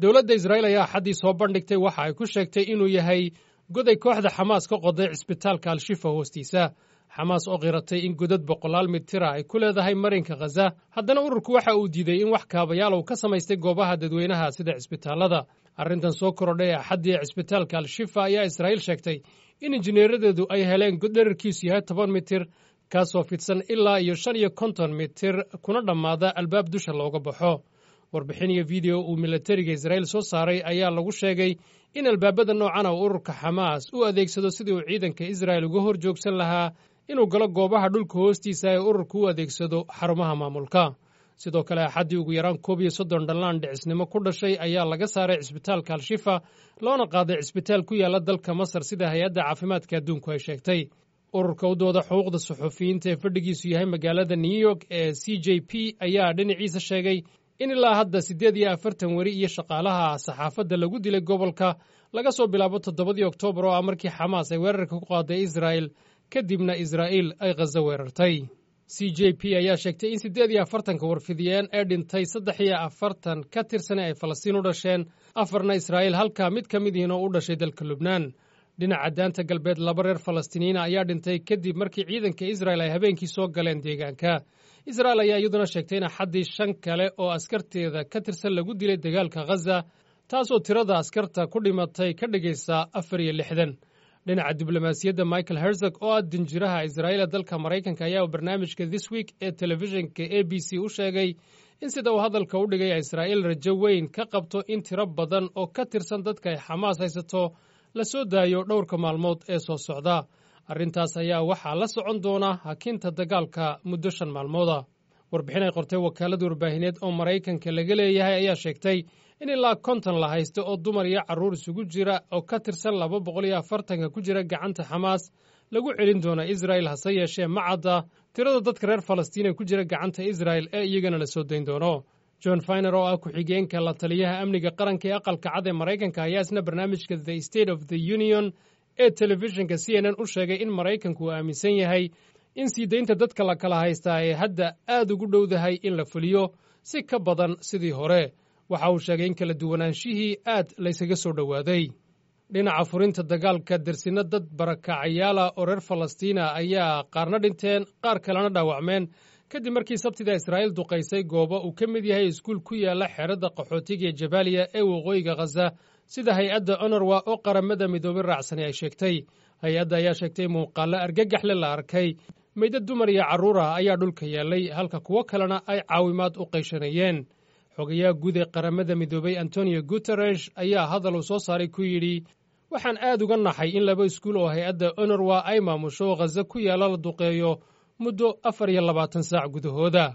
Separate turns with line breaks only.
dowladda israa'iil ayaa axaddii soo bandhigtay waxa ay ku sheegtay inuu yahay goday kooxda xamaas ka qoday cisbitaalka al-shifa hoostiisa xamaas oo qiratay in godad boqolaal mitira ay ku leedahay marinka khaza haddana ururku waxa uu diiday in wax kaabayaal uu ka samaystay goobaha dadweynaha sida cisbitaallada arrintan soo korodhay axaddii cisbitaalka al-shifa ayaa israa'iil sheegtay in injineeradeedu ay heleen god dherarkiisu yahay toban mitir kaasoo fidsan ilaa iyo shan iyo konton mitir kuna dhammaada albaab dusha looga baxo warbixin iyo video uu milatariga israa'iil soo saaray ayaa lagu sheegay in albaabada noocana uu ururka xamaas u adeegsado sidii uu ciidanka israa'il uga hor joogsan lahaa inuu galo goobaha dhulka hoostiisa ee ururku u adeegsado xarumaha maamulka sidoo kale axaddii ugu yaraan koob iyo soddon dhallaan dhicisnimo ku dhashay ayaa laga saaray cisbitaalka al-shifa loona qaaday cisbitaal ku yaalla dalka masar sida hay-adda caafimaadka adduunku ay sheegtay ururka u dooda xuquuqda suxufiyiinta ee fadhigiisu yahay magaalada new york ee c j p ayaa dhinaciisa sheegay in ilaa hadda siddeed iyo afartan weri iyo shaqaalaha saxaafadda lagu dilay gobolka laga soo bilaabo toddobadii oktoobar oo ah markii xamaas ay weerarka ku qaaday israa'el kadibna israa'iil ay khazo weerartay c j p ayaa sheegtay in siddeed iyo afartanka warfidiyeen ee dhintay saddex iyo afartan ka tirsane ay falastiin u dhasheen afarna israa'iil halka mid ka mid ihiin oo u dhashay dalka lubnaan dhinaca daanta galbeed laba reer falastiiniyiina ayaa dhintay kadib markii ciidanka israa'el ay habeenkii soo galeen deegaanka israa'el ayaa iyaduna sheegtay in axaddii shan kale oo askarteeda ka tirsan lagu dilay dagaalka khaza taasoo tirada askarta ku dhimatay ka dhigaysa afar iyo lixdan dhinaca diblomaasiyadda michael herzog oo ah dinjiraha israa'iila dalka maraykanka ayaa barnaamijka this week ee telefishinka a b c u sheegay in sida uu hadalka u dhigay israa'iil rajo weyn ka qabto in tiro badan oo ka tirsan dadka ay xamaas haysato la soo daayo dhowrka maalmood ee soo socda arrintaas ayaa waxaa la socon doona hakinta dagaalka muddo shan maalmooda warbixin ay qortay wakaalada warbaahineed oo maraykanka laga leeyahay ayaa sheegtay in ilaa konton la haysto oo dumar iyo carruur isugu jira oo ka tirsan laba boqol iyo afartanka ku jira gacanta xamaas lagu celin doona israa'il hase yeeshee ma cadda tirada dadka reer falastiin ee ku jira gacanta israa'el ee iyagana la soo dayn doono john finer oo ah ku-xigeenka la taliyaha amniga qaranka ee aqalka cad ee maraykanka ayaa isna barnaamijka the state of the union ee telefishinka c n n u sheegay in maraykanku uu aaminsan yahay in sii daynta dadka la kala haystaa ee hadda aad ugu dhowdahay in la fuliyo si ka badan sidii hore waxa uu sheegay in kala duwanaanshihii aad laysaga soo dhowaaday dhinaca furinta dagaalka dersinno dad barakacayaala oo reer falastiina ayaa qaarna dhinteen qaar kalena dhaawacmeen kadib markii sabtida israa'iil duqaysay goobo uu ka mid yahay iskuul ku yaalla xeradda qaxootiga ee jabaaliya ee waqooyiga khaza sida hay-adda onorwa oo qaramada midoobay raacsani ay sheegtay hay-adda ayaa sheegtay muuqaallo argagaxle la arkay meydad dumar iyo carruur ah ayaa dhulka yaallay halka kuwo kalena ay caawimaad u qayshanayeen xogayaha guud ee qaramada midoobay antonio guteresh ayaa hadal uu soo saaray ku yidhi waxaan aad uga naxay in laba iskuul oo hay-adda onorwa ay maamusho khaza ku yaalla la duqeeyo muddo afar iyo labaatan saac gudahooda